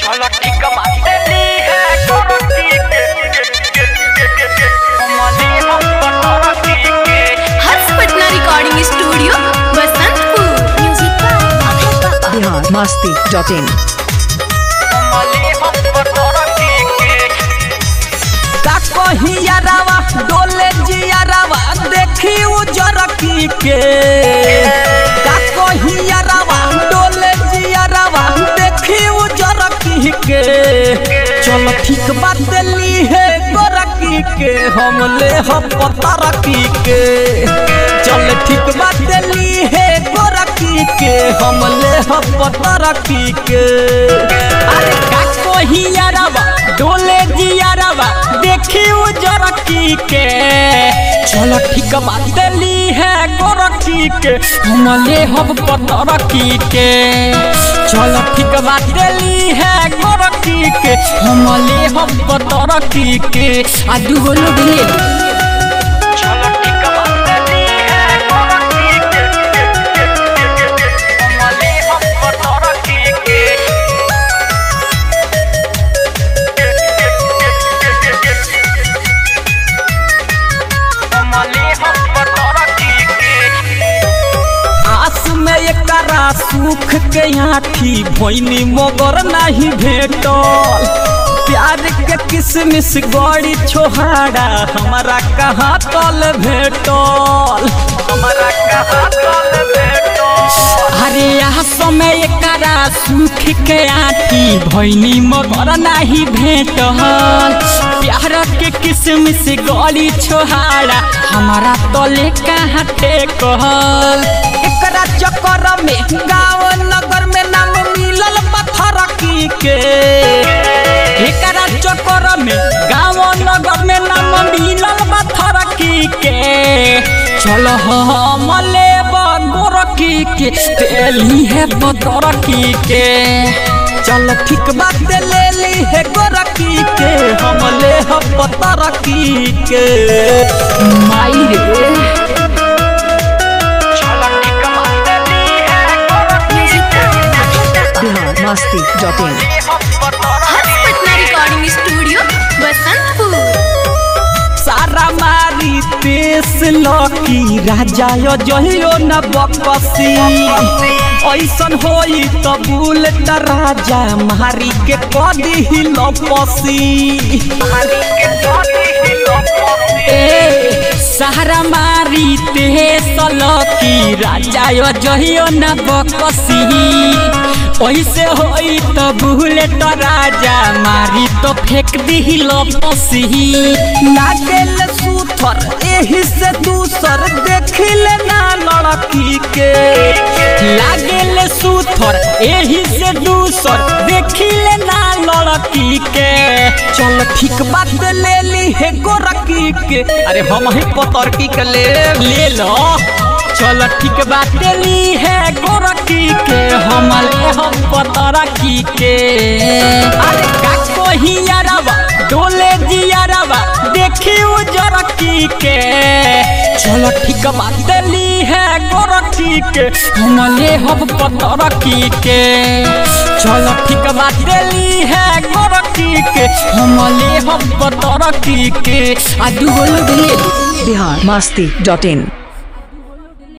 झलकी कमातेली है गोरकी के कमली हम पटरकी के Harsh Patna recording studio Basantpur music Bihar मस्ती डॉट इन कमली हम पटरकी के का कहिया रावा डोले जिया रावा देखी उजरकी के का कहिया रावा डोले जिया रावा देखी उजरकी के चलो ठीक बात ली है गोरकी के हम ले हम पता रखी के चल ठीक बात ली है गोरकी के हम ले हम पता रखी के अरे का कहिया रावा डोले जिया रावा देखी उजरकी के चलो ठीक बात ली है गोरखी के हम ले हम पतरकी के चलो ठीक बात ली है गोरखी के हम ले हम पतरकी के आ दूगो लोग ले ली। झलकी कमातेली है गोरकी के कमली हम पटरकी के कमली हम पटरकी के आस में एकरा सुख के आठी भोइनी मगर नहीं भेटल प्यार के किसमिस गड़ी छोहाड़ा हमारा कहाँ तल भेटल हमारा कहाँ तल भेटो अरे यहाँ समय एकरा सुख के आठी भैनी मगर नहीं भेटल प्यार के किसमिस गली छोहाड़ा हमारा तले कहाँ टेकल एकरा चक्कर में गाँव नगर में नाम मिलल पत्थर की के एकरा चक्कर में गाँव नगर में नाम मिलल पत्थर की के चलो हम लेब गोरकी के तेली है बदरकी के चल ठीक बात ले ली है गोरकी के हम ले हम बदरकी के माई रे झलकी कमातेली है गोरकी बिहार मस्ती डॉट इन हम हर्ष पटरकी पटना रिकॉर्डिंग स्टूडियो बसंतपुर सारा मारी पेश लकी राजा यो जहियो न बकसी ऐसन होई त बुलेट राजा मारी के कदी ही लपसी ए सारा मारी पेश लकी राजा यो जहियो न बकसी ऐसे होई त बुलेट राजा मारी तो फेंक दी लपसी लागेल सूथर एही से दूसर देखिल ना लड़की के लागेल सूथर एही से दूसर देखिल ना लड़की के चल ठीक बात ले ली है गोरकी के अरे हम ही पतरकी के ले ले लो चल ठीक बात ली है गोरकी के हम ले हम पतरकी के अरे का कहिया रवा डोले जिया रवा देखी उजरकी के चलो ठीक बात ली है गोरकी के हम ले हम पतरकी के चलो ठीक बात ली है गोरकी के हम ले हम पतरकी के आ दूगो लोग ले ली। बिहार मस्ती डॉट इन